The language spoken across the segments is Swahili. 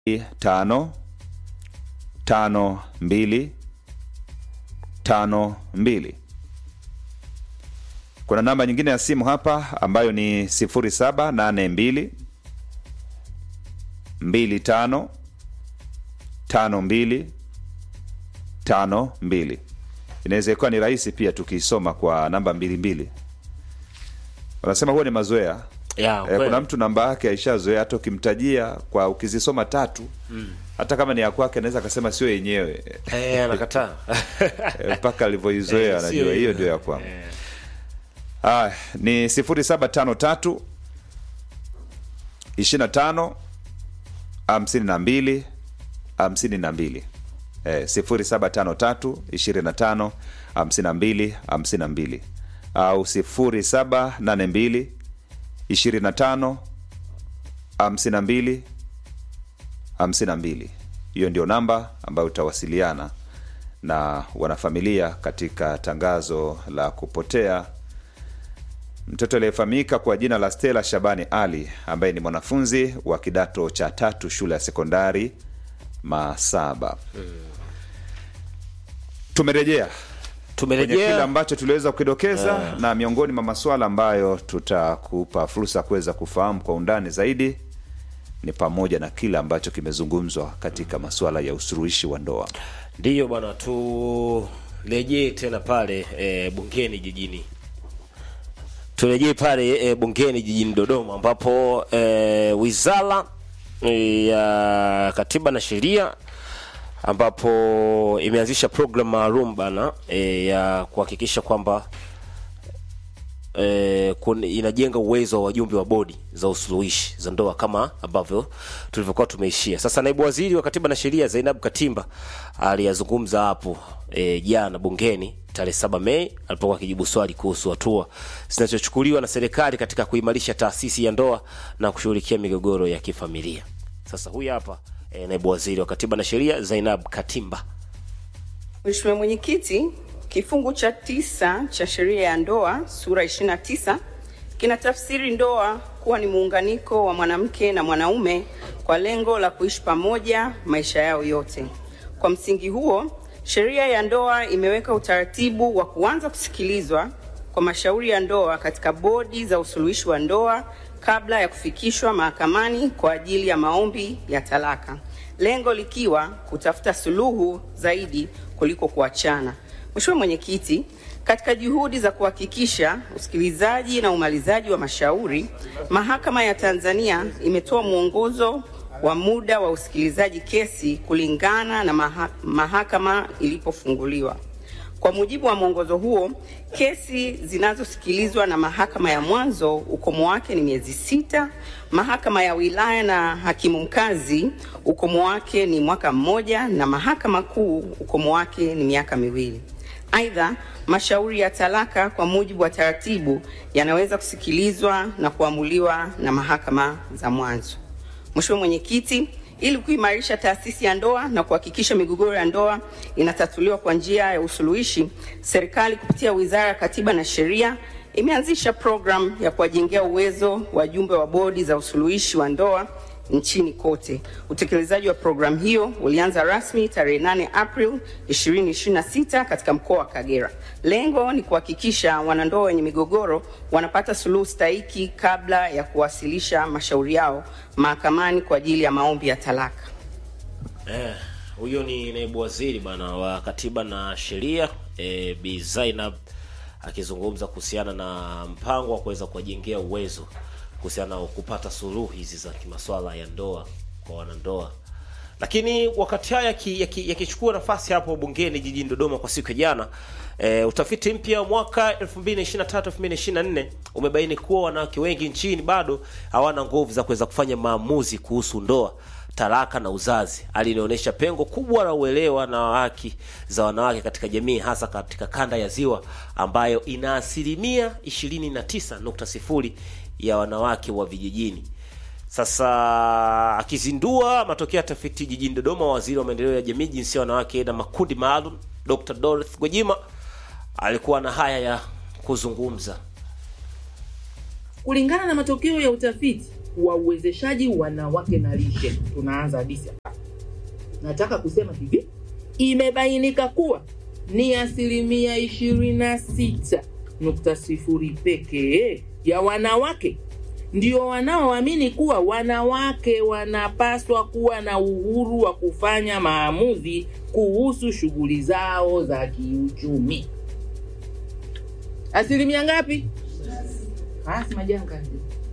tano tano mbili tano mbili. Kuna namba nyingine ya simu hapa ambayo ni sifuri saba nane mbili mbili tano tano mbili tano mbili. Inaweza ikuwa ni rahisi pia tukiisoma kwa namba mbili mbili. Wanasema huwa ni mazoea Ya, Eh, kweli. kuna mtu namba yake aishazoea, hata ukimtajia kwa ukizisoma tatu hata kama ni ya kwake anaweza akasema sio yenyewe Eh, anakataa. Eh, mpaka alivyoizoea Eh, anajua sio hiyo hiyo. ndio ya kwangu. Ah, ni sifuri saba tano tatu ishirini na tano hamsini na mbili hamsini na mbili eh, sifuri saba tano tatu ishirini na tano hamsini na mbili hamsini na mbili au sifuri saba nane mbili ishirini na tano hamsini na mbili hamsini na mbili. Hiyo ndio namba ambayo utawasiliana na wanafamilia katika tangazo la kupotea mtoto aliyefahamika kwa jina la Stella Shabani Ali ambaye ni mwanafunzi wa kidato cha tatu shule ya sekondari Masaba. Tumerejea kwenye kile Tumerejea ambacho tuliweza kukidokeza na miongoni mwa masuala ambayo tutakupa fursa ya kuweza kufahamu kwa undani zaidi ni pamoja na kile ambacho kimezungumzwa katika masuala ya usuluhishi wa ndoa. ndiyo bwana, turejee tena pale e, bungeni jijini, turejee pale e, bungeni jijini Dodoma ambapo e, wizara e, ya katiba na sheria ambapo imeanzisha program maalum bana e, ya kuhakikisha kwamba eh, kun- inajenga uwezo wa wajumbe wa bodi za usuluhishi za ndoa kama ambavyo tulivyokuwa tumeishia. Sasa naibu waziri wa katiba na sheria Zainab Katimba aliyazungumza hapo eh, jana bungeni tarehe saba Mei alipokuwa akijibu swali kuhusu hatua zinazochukuliwa na serikali katika kuimarisha taasisi ya ndoa na kushughulikia migogoro ya kifamilia. Sasa huyu hapa eh, naibu waziri wa katiba na sheria Zainab Katimba. Mheshimiwa Mwenyekiti, kifungu cha tisa cha sheria ya ndoa sura 29 kinatafsiri ndoa kuwa ni muunganiko wa mwanamke na mwanaume kwa lengo la kuishi pamoja maisha yao yote. Kwa msingi huo, sheria ya ndoa imeweka utaratibu wa kuanza kusikilizwa kwa mashauri ya ndoa katika bodi za usuluhishi wa ndoa kabla ya kufikishwa mahakamani kwa ajili ya maombi ya talaka, lengo likiwa kutafuta suluhu zaidi kuliko kuachana. Mheshimiwa Mwenyekiti, katika juhudi za kuhakikisha usikilizaji na umalizaji wa mashauri, Mahakama ya Tanzania imetoa mwongozo wa muda wa usikilizaji kesi kulingana na maha, mahakama ilipofunguliwa. Kwa mujibu wa mwongozo huo, kesi zinazosikilizwa na mahakama ya mwanzo ukomo wake ni miezi sita, mahakama ya wilaya na hakimu mkazi ukomo wake ni mwaka mmoja, na mahakama kuu ukomo wake ni miaka miwili. Aidha, mashauri ya talaka kwa mujibu wa taratibu yanaweza kusikilizwa na kuamuliwa na mahakama za mwanzo. Mheshimiwa Mwenyekiti, ili kuimarisha taasisi ya ndoa na kuhakikisha migogoro ya ndoa inatatuliwa kwa njia ya usuluhishi, serikali kupitia Wizara ya Katiba na Sheria imeanzisha programu ya kuwajengea uwezo wajumbe wa bodi za usuluhishi wa ndoa nchini kote. Utekelezaji wa programu hiyo ulianza rasmi tarehe 8 April 2026 katika mkoa wa Kagera. Lengo ni kuhakikisha wanandoa wenye migogoro wanapata suluhu stahiki kabla ya kuwasilisha mashauri yao mahakamani kwa ajili ya maombi ya talaka. Eh, huyo ni naibu waziri bana wa katiba na sheria eh, Bi Zainab akizungumza kuhusiana na mpango wa kuweza kuwajengea uwezo kuhusiana na kupata suluhu hizi za kimaswala ya ndoa kwa wanandoa. Lakini wakati haya yaki- yaki- yakichukua nafasi hapo bungeni jijini Dodoma kwa siku ya jana, e, utafiti mpya wa mwaka 2023-2024 umebaini kuwa wanawake wengi nchini bado hawana nguvu za kuweza kufanya maamuzi kuhusu ndoa, talaka na uzazi. Hali inaonyesha pengo kubwa la uelewa na haki za wanawake katika jamii, hasa katika kanda ya Ziwa ambayo ina asilimia 29.0 ya wanawake wa vijijini. Sasa akizindua matokeo ya tafiti jijini Dodoma, waziri wa maendeleo ya jamii, jinsia, wanawake na makundi maalum Dr. Dorothy Gwajima alikuwa na haya ya kuzungumza. Kulingana na matokeo ya utafiti wa uwezeshaji wanawake na lishe. Tunaanza hadithi hapa. Nataka kusema hivi, imebainika kuwa ni asilimia ishirini na sita nukta sifuri pekee ya wanawake ndio wanaoamini kuwa wanawake wanapaswa kuwa na uhuru wa kufanya maamuzi kuhusu shughuli zao za kiuchumi. Asilimia ngapi? Basi majanga,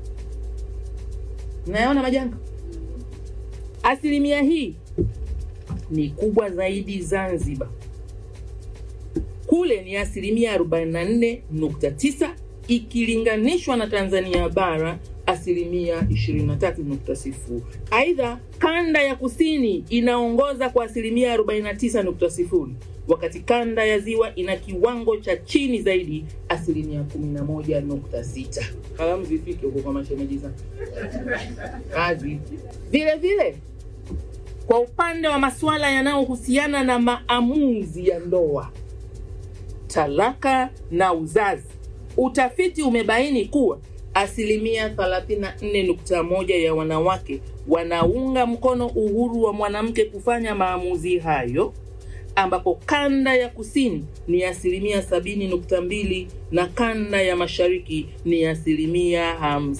nayaona majanga. Asilimia hii ni kubwa zaidi Zanzibar, kule ni asilimia 44.9 ikilinganishwa na Tanzania bara asilimia 23.0. Aidha, kanda ya kusini inaongoza kwa asilimia 49.0 wakati kanda ya ziwa ina kiwango cha chini zaidi asilimia 11.6. Kalamu zifike huko kwa mashemeji zangu. Kazi vile vile kwa upande wa masuala yanayohusiana na maamuzi ya ndoa, talaka na uzazi, utafiti umebaini kuwa asilimia 34.1 ya wanawake wanaunga mkono uhuru wa mwanamke kufanya maamuzi hayo, ambapo kanda ya kusini ni asilimia 70.2 na kanda ya mashariki ni asilimia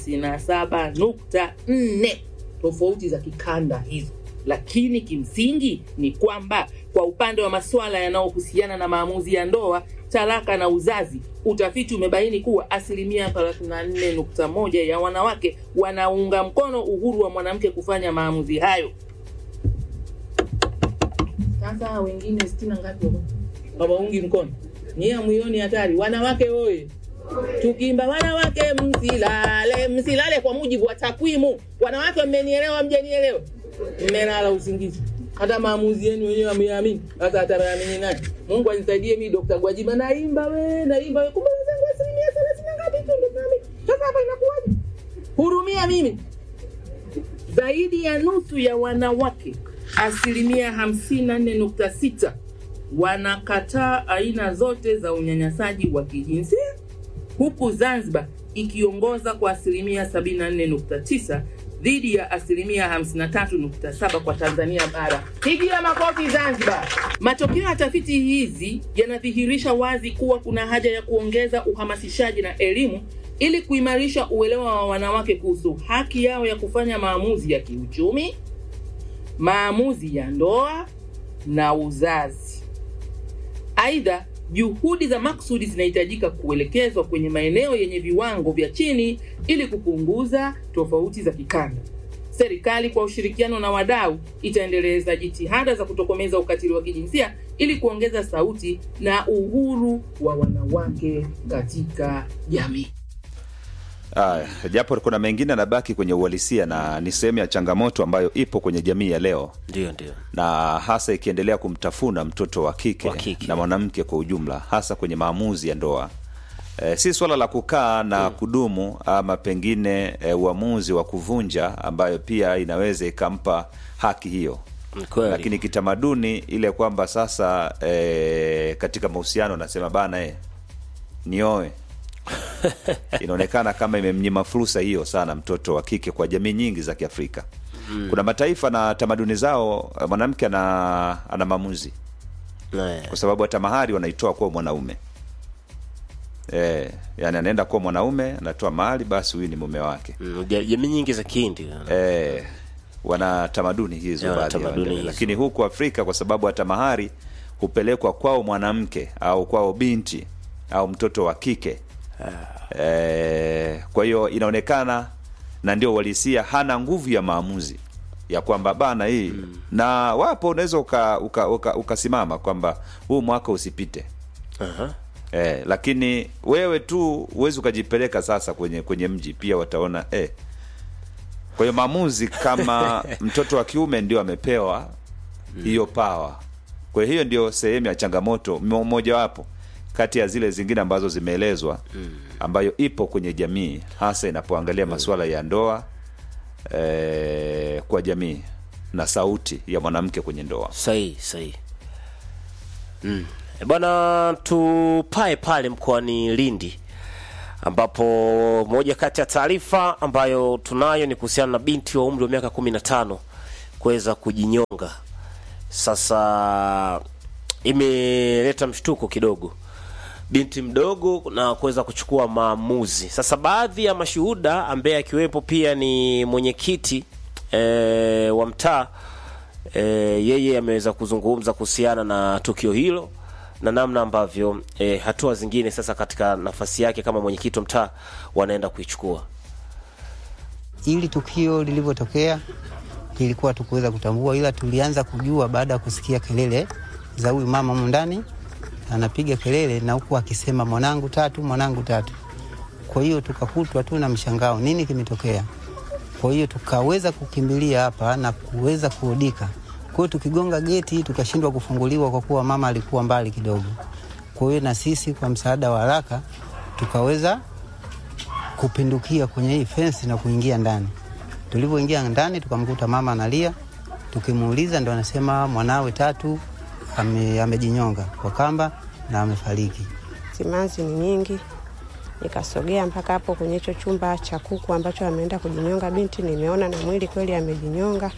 57.4. Tofauti za kikanda hizo lakini kimsingi ni kwamba kwa upande wa masuala yanayohusiana na maamuzi ya ndoa, talaka na uzazi, utafiti umebaini kuwa asilimia 34.1 ya wanawake wanaunga mkono uhuru wa mwanamke kufanya maamuzi hayo. Sasa wengine sitini na ngapi wako hawaungi mkono? Nyie hamuioni hatari? Wanawake oye! Tukiimba wanawake msilale, msilale kwa mujibu wa takwimu. Wanawake, mmenielewa? Mjanielewa? mmelala usingizi, hata maamuzi yenu wenyewe ameamini. Sasa ataamini nani? Mungu anisaidie mimi, Dr. Gwajima, naimba we, naimba we, kumbe wenzangu asilimia thelathini na ngapi tu ndio tunaamini. Sasa hapa inakuwaje? Hurumia mimi. Zaidi ya nusu ya wanawake, asilimia hamsini na nne nukta sita wanakataa aina zote za unyanyasaji wa kijinsia, huku Zanzibar ikiongoza kwa asilimia 74.9 dhidi ya asilimia 53.7 kwa Tanzania bara. Pigia makofi Zanzibar. Matokeo ya tafiti hizi yanadhihirisha wazi kuwa kuna haja ya kuongeza uhamasishaji na elimu ili kuimarisha uelewa wa wanawake kuhusu haki yao ya kufanya maamuzi ya kiuchumi, maamuzi ya ndoa na uzazi. Aidha, juhudi za maksudi zinahitajika kuelekezwa kwenye maeneo yenye viwango vya chini ili kupunguza tofauti za kikanda. Serikali kwa ushirikiano na wadau itaendeleza jitihada za kutokomeza ukatili wa kijinsia ili kuongeza sauti na uhuru wa wanawake katika jamii. Aya, japo kuna mengine yanabaki kwenye uhalisia na ni sehemu ya changamoto ambayo ipo kwenye jamii ya leo ndio ndio na hasa ikiendelea kumtafuna mtoto wa kike, Wa kike. na mwanamke kwa ujumla, hasa kwenye maamuzi ya ndoa. E, si swala la kukaa na kudumu ama pengine e, uamuzi wa kuvunja ambayo pia inaweza ikampa haki hiyo, Ni kweli. lakini kitamaduni ile kwamba sasa e, katika mahusiano nasema bana e, nioe inaonekana kama imemnyima fursa hiyo sana mtoto wa kike kwa jamii nyingi za Kiafrika. Kuna mataifa na tamaduni zao mwanamke ana, ana maamuzi Eh, kwa sababu hata mahari wanaitoa kuwa mwanaume e, yani anaenda kuwa mwanaume anatoa mahari, basi huyu ni mume wake. mm, ja- jamii nyingi za Kihindi E, wana tamaduni hizo Ya, wana baadhi ya tamaduni wengine. hizo. lakini huku Afrika kwa sababu hata mahari hupelekwa kwao mwanamke au kwao binti au mtoto wa kike e, kwa hiyo inaonekana na ndio uhalisia, hana nguvu ya maamuzi ya kwamba bana hii na wapo unaweza ukasimama uka, uka, ukasimama kwamba huu mwaka usipite Aha. Eh, lakini wewe tu huwezi ukajipeleka sasa kwenye kwenye mji pia wataona eh. Kwa hiyo maamuzi kama mtoto wa kiume ndio amepewa hiyo pawa. Kwa hiyo ndio sehemu ya changamoto mo- mojawapo kati ya zile zingine ambazo zimeelezwa ambayo ipo kwenye jamii hasa inapoangalia masuala ya ndoa eh, kwa jamii na sauti ya mwanamke kwenye ndoa. sahihi sahihi mm. E bwana tupae pale mkoani lindi ambapo moja kati ya taarifa ambayo tunayo ni kuhusiana na binti wa umri wa miaka kumi na tano kuweza kujinyonga. Sasa imeleta mshtuko kidogo, binti mdogo na kuweza kuchukua maamuzi. Sasa baadhi ya mashuhuda ambaye akiwepo pia ni mwenyekiti e, wa mtaa e, yeye ameweza kuzungumza kuhusiana na tukio hilo na namna ambavyo e, hatua zingine sasa katika nafasi yake kama mwenyekiti wa mtaa wanaenda kuichukua. Ili tukio lilivyotokea lilikuwa tukuweza kutambua, ila tulianza kujua baada ya kusikia kelele za huyu mama humu ndani anapiga kelele na huku akisema mwanangu tatu, mwanangu tatu. Kwa hiyo tukakutwa tu na mshangao, nini kimetokea? Kwa hiyo tukaweza kukimbilia hapa na kuweza kuodika. Kwa hiyo tukigonga geti tukashindwa kufunguliwa kwa kuwa mama alikuwa mbali kidogo. Kwa hiyo na sisi kwa msaada wa haraka tukaweza kupindukia kwenye hii fensi na kuingia ndani. Tulivyoingia ndani tukamkuta mama analia, tukimuuliza ndo anasema mwanawe tatu ame, amejinyonga kwa kamba na amefariki. Simanzi ni nyingi, nikasogea mpaka hapo kwenye hicho chumba cha kuku ambacho ameenda kujinyonga binti. Nimeona na mwili kweli amejinyonga.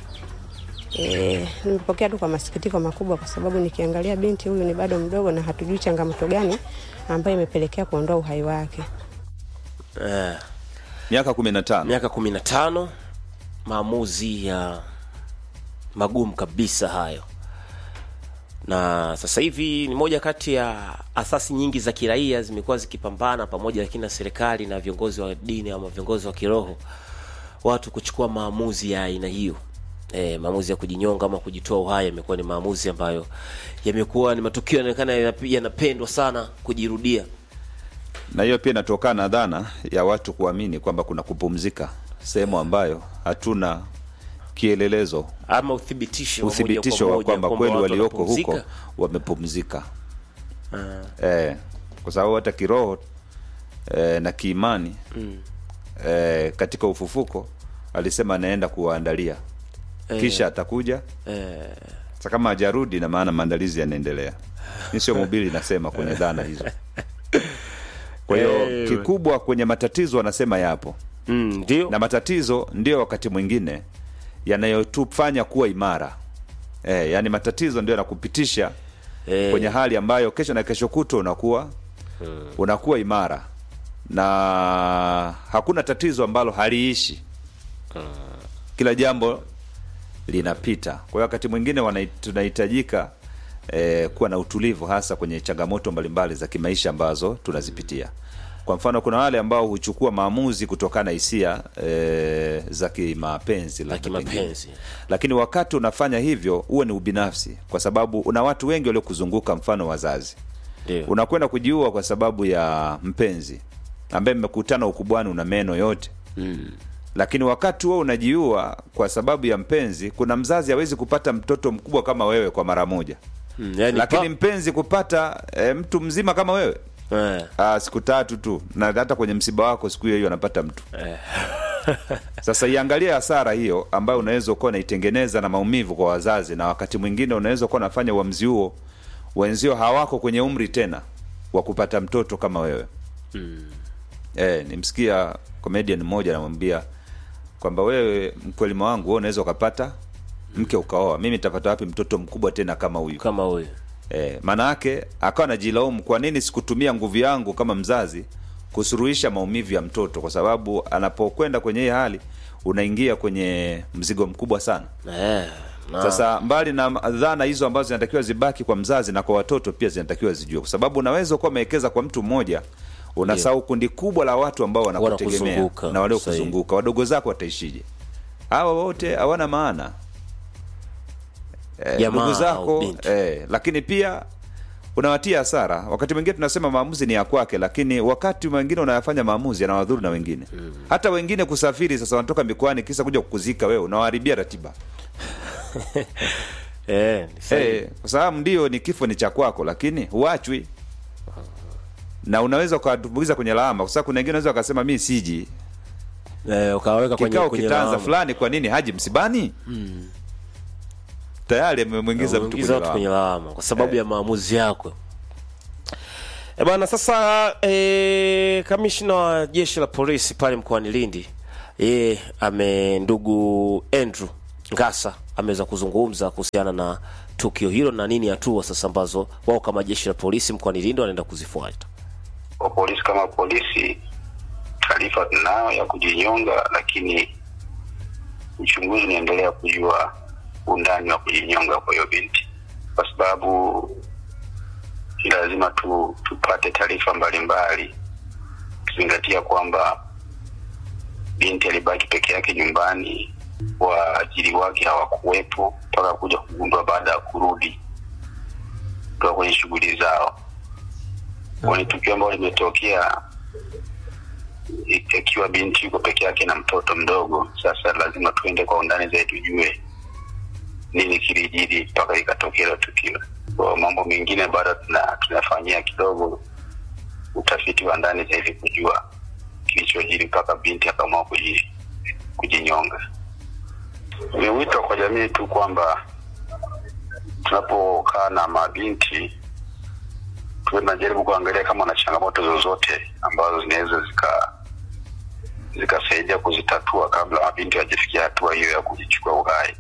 E, nimepokea tu kwa masikitiko makubwa, kwa sababu nikiangalia binti huyu ni bado mdogo na hatujui changamoto gani ambayo imepelekea kuondoa uhai wake. Eh, miaka kumi na tano miaka kumi na tano, maamuzi ya magumu kabisa hayo, na sasa hivi ni moja kati ya asasi nyingi za kiraia zimekuwa zikipambana pamoja, lakini na serikali na viongozi wa dini ama viongozi wa kiroho, watu kuchukua maamuzi ya aina hiyo. E, maamuzi ya kujinyonga ama kujitoa uhai yamekuwa ni maamuzi ambayo yamekuwa ni matukio yanaonekana yanap- yanapendwa sana kujirudia. na hiyo pia inatokana na dhana ya watu kuamini kwamba kuna kupumzika sehemu ambayo hatuna kielelezo ama uthibitisho wa moja kwa uthibitisho wa moja kwamba kweli watu walioko huko wanapumzika. wamepumzika eh, kwa sababu hata kiroho eh, na kiimani eh, katika ufufuko alisema anaenda kuwaandalia kisha atakuja sa kama hajarudi na maana maandalizi yanaendelea mi sio mubili nasema kwenye dhana hizo kwa hiyo Eh, kikubwa kwenye matatizo wanasema yapo Mm, ndio na matatizo ndio wakati mwingine yanayotufanya kuwa imara e, yani matatizo ndio yanakupitisha Eh. kwenye hali ambayo kesho na kesho kutwa unakuwa unakuwa imara na hakuna tatizo ambalo haliishi kila jambo linapita kwa hiyo wakati mwingine wanai- tunahitajika eh, kuwa na utulivu hasa kwenye changamoto mbalimbali za kimaisha ambazo tunazipitia kwa mfano kuna wale ambao huchukua maamuzi kutokana na hisia eh, za kimapenzi labda kimapenzi. pengine. lakini wakati unafanya hivyo huwe ni ubinafsi kwa sababu una watu wengi waliokuzunguka mfano wazazi ndio unakwenda kujiua kwa sababu ya mpenzi ambaye mmekutana ukubwani una meno yote mm. lakini wakati huo unajiua kwa sababu ya mpenzi kuna mzazi hawezi kupata mtoto mkubwa kama wewe kwa mara moja Mm, yani lakini pa- mpenzi kupata e, mtu mzima kama wewe eh, Aa, siku tatu tu na hata kwenye msiba wako siku hiyo hiyo anapata mtu sasa iangalie hasara hiyo ambayo unaweza ukuwa unaitengeneza na maumivu kwa wazazi na wakati mwingine unaweza ukuwa unafanya uamzi huo wenzio hawako kwenye umri tena wa kupata mtoto kama wewe eh, nimsikia comedian mmoja anamwambia kwamba wewe mkwelima wangu wewe unaweza ukapata mke ukaoa mimi nitapata wapi mtoto mkubwa tena kama huyu kama huyo E, maana yake akawa anajilaumu kwa nini sikutumia nguvu yangu kama mzazi kusuruhisha maumivu ya mtoto, kwa sababu anapokwenda kwenye hii hali unaingia kwenye mzigo mkubwa sana. eh, na, Sasa mbali na dhana hizo ambazo zinatakiwa zibaki kwa mzazi na kwa watoto pia zinatakiwa zijue, kwa sababu unaweza kuwa umewekeza kwa mtu mmoja unasahau kundi kubwa la watu ambao wanakutegemea Wanakuzunguka, na waliokuzunguka. Wadogo zako wataishije? Hawa wote hawana maana eh, Jamaa ndugu au zako binti. eh, lakini pia unawatia hasara. Wakati mwingine tunasema maamuzi ni ya kwake, lakini wakati mwingine unayafanya maamuzi yanawadhuru na wengine hata wengine kusafiri. Sasa wanatoka mikoani kisa kuja kukuzika wewe, unawaharibia ratiba eh, ni sahihi. Eh, kwa sababu ndio ni kifo ni cha kwako, lakini huachwi na unaweza ukawatumbukiza kwenye lawama, kwa sababu kuna wengine unaweza wakasema mi siji eh, ukaweka kwenye, kikao kwenye kitaanza lawama. fulani, kwa nini haji msibani? tayari amemwingiza mtu Unaingiza kwenye watu kwenye lawama. lawama kwa sababu Eh. ya maamuzi yako E bana, sasa e, kamishna wa jeshi la polisi pale mkoani Lindi yeye ame ndugu Andrew Ngasa ameweza kuzungumza kuhusiana na tukio hilo na nini hatua sasa ambazo wao kama jeshi la polisi mkoani Lindi wanaenda kuzifuata. kwa polisi kama polisi, taarifa tunayo ya kujinyonga, lakini uchunguzi unaendelea kujua undani wa kujinyonga kwa hiyo binti, kwa sababu ni lazima tu, tupate taarifa mbalimbali, ukizingatia kwamba binti alibaki peke yake nyumbani, waajiri wake hawakuwepo mpaka kuja kugundua baada ya kurudi kutoka kwenye shughuli zao kwa ni tukio ambalo limetokea i- ikiwa binti yuko peke yake na mtoto mdogo. Sasa lazima tuende kwa undani zaidi, tujue nini kilijiri mpaka ikatokea hilo tukio. Kwa mambo mengine bado tuna, tunafanyia kidogo utafiti wa ndani zaidi kujua kilichojiri mpaka binti akaamua kuji, kujinyonga. Ni wito kwa jamii tu kwamba tunapokaa na mabinti tuwe tunajaribu kuangalia kama wana changamoto zozote ambazo zinaweza zika zikasaidia kuzitatua kabla mabinti hajafikia hatua hiyo ya kujichukua uhai.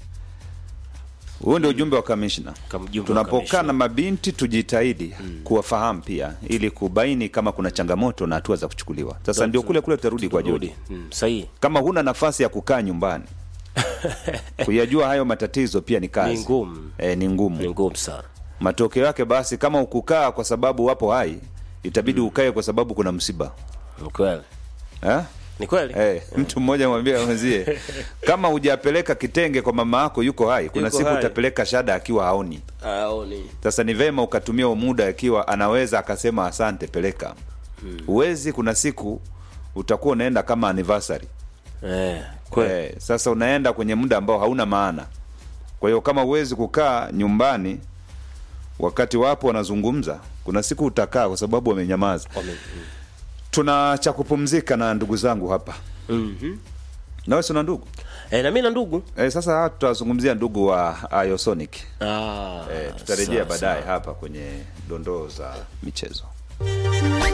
huo ndio ujumbe wa kamishna Kama ujumbe wa tunapokaa kamishna. na mabinti tujitahidi kuwafahamu pia ili kubaini kama kuna changamoto na hatua za kuchukuliwa sasa ndio kule kule tutarudi kwa jodi Rudi. Mm, sahihi. kama huna nafasi ya kukaa nyumbani kuyajua hayo matatizo pia ni kazi Ni ngumu. e, ni ngumu Ni ngumu sana. matokeo yake basi kama ukukaa kwa sababu wapo hai itabidi ukae kwa sababu kuna msiba Ni kweli. eh? Ni kweli. Eh, mtu mmoja mwambia mwenzie kama hujapeleka kitenge kwa mama yako yuko hai kuna Yuko siku hai. utapeleka shada akiwa haoni Aoni. sasa ni vema ukatumia huo muda akiwa anaweza akasema asante peleka huwezi kuna siku utakuwa unaenda kama anniversary Eh, kweli. eh, sasa unaenda kwenye muda ambao hauna maana kwa hiyo kama huwezi kukaa nyumbani wakati wapo wanazungumza kuna siku utakaa kwa sababu wamenyamaza Wame- tuna cha kupumzika na ndugu zangu hapa Mhm. nawe sina ndugu Eh, na mimi na ndugu. e, sasa tutawazungumzia ndugu wa Iosonic Ah. e, tutarejea sawa, baadaye sawa. hapa kwenye dondoo za michezo